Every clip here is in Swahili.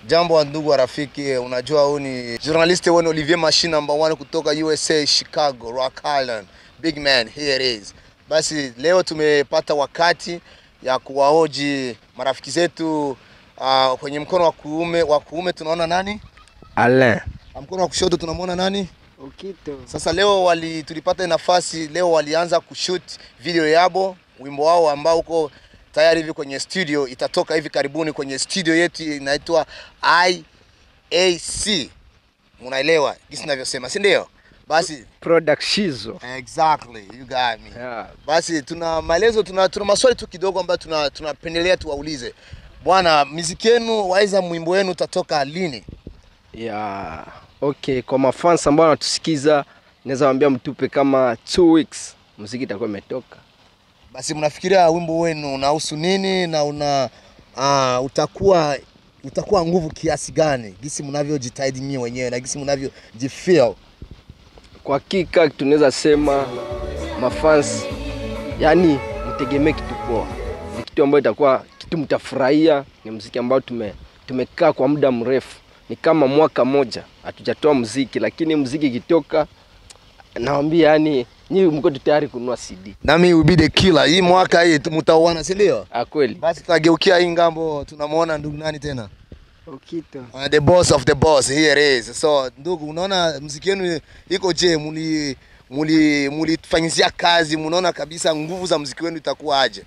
Jambo wa ndugu wa rafiki, unajua huyu ni journalist wenu Olivier Machine number one kutoka USA Chicago, Rock Island. Big man, here it is. Basi leo tumepata wakati ya kuwahoji marafiki zetu uh, kwenye mkono wa kuume wa kuume tunaona nani? Alain. Na Mkono wa kushoto tunamwona nani? Ukito. Sasa leo wali tulipata nafasi leo walianza kushoot video yabo wimbo wao ambao uko tayari hivi kwenye studio, itatoka hivi karibuni kwenye studio yetu inaitwa IAC. Munaelewa jinsi ninavyosema, si ndio? Basi Product Shizo. exactly, you got me. Yeah. Basi tuna maelezo, tuna, tuna maswali tu kidogo ambayo tuna tunapendelea tuwaulize. Bwana, muziki yenu waiza mwimbo wenu utatoka lini? Yeah. Okay, kwa mafans ambao wanatusikiza naweza waambia mtupe kama two weeks muziki itakuwa imetoka. Basi mnafikiria wimbo wenu unahusu nini na una uh, utakuwa utakuwa nguvu kiasi gani gisi mnavyojitahidi nyinyi wenyewe na gisi mnavyojifeel? Kwa hakika tunaweza sema mafans, yani mtegemee kitu poa, ni kitu ambayo itakuwa kitu mtafurahia. Ni muziki ambao tume tumekaa kwa muda mrefu, ni kama mwaka moja hatujatoa muziki, lakini muziki ikitoka, naambia yani nyinyi mko tu tayari kununua CD. Nami will be the killer. Hii mwaka hii tu- mtauana, si ndio? Ah, kweli Basi tutageukia hii ngambo, tunamwona ndugu nani tena? Ukito. Uh, the boss of the boss here it is. So ndugu, unaona muziki wenu iko je? Muli muli mulifanyizia kazi, munaona kabisa nguvu za muziki wenu itakuwa aje?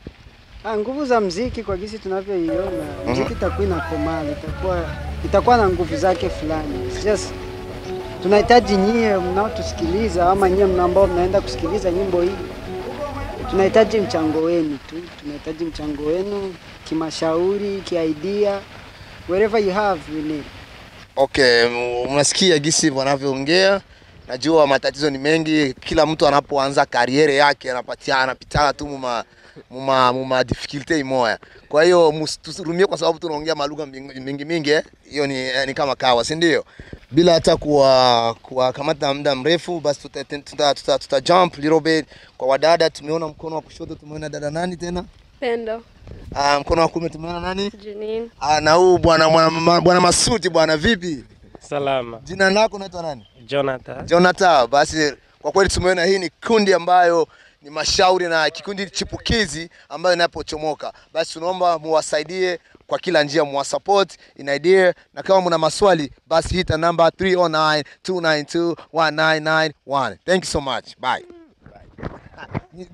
Ah, nguvu za mziki kwa gisi tunavyoiona, mziki itakuwa inakomaa, itakuwa itakuwa na nguvu zake fulani. It's Just tunahitaji nyie mnaotusikiliza ama nyie mna ambao mnaenda kusikiliza nyimbo hii, tunahitaji mchango wenu tu, tunahitaji mchango wenu kimashauri, kiidea, wherever you have we need. Okay, m- mnasikia gisi wanavyoongea. Najua matatizo ni mengi, kila mtu anapoanza kariere yake anapatia anapitana tu muma muma muma difficulty imoya. Kwa hiyo msiturumie kwa sababu tunaongea malugha mingi mingi, mingi eh. Hiyo ni, eh, ni kama kawa, si ndio? Bila hata kuwa kuwakamata muda mrefu, basi tuta, tuta, tuta, tuta jump little bit kwa wadada. Tumeona mkono wa kushoto, tumeona dada nani tena? Pendo, Ah, mkono wa kuume tumeona nani? Janine, Ah, na huu bwana bwana bwana Masuti bwana, vipi? Salama. Jina lako unaitwa nani? Jonathan. Jonathan, basi kwa kweli tumeona hii ni kundi ambayo ni mashauri na kikundi chipukizi ambayo inapochomoka, basi tunaomba muwasaidie kwa kila njia, muwasupport in idea, na kama mna maswali basi hita namba 309 292 1991. Thank you so much. Bye.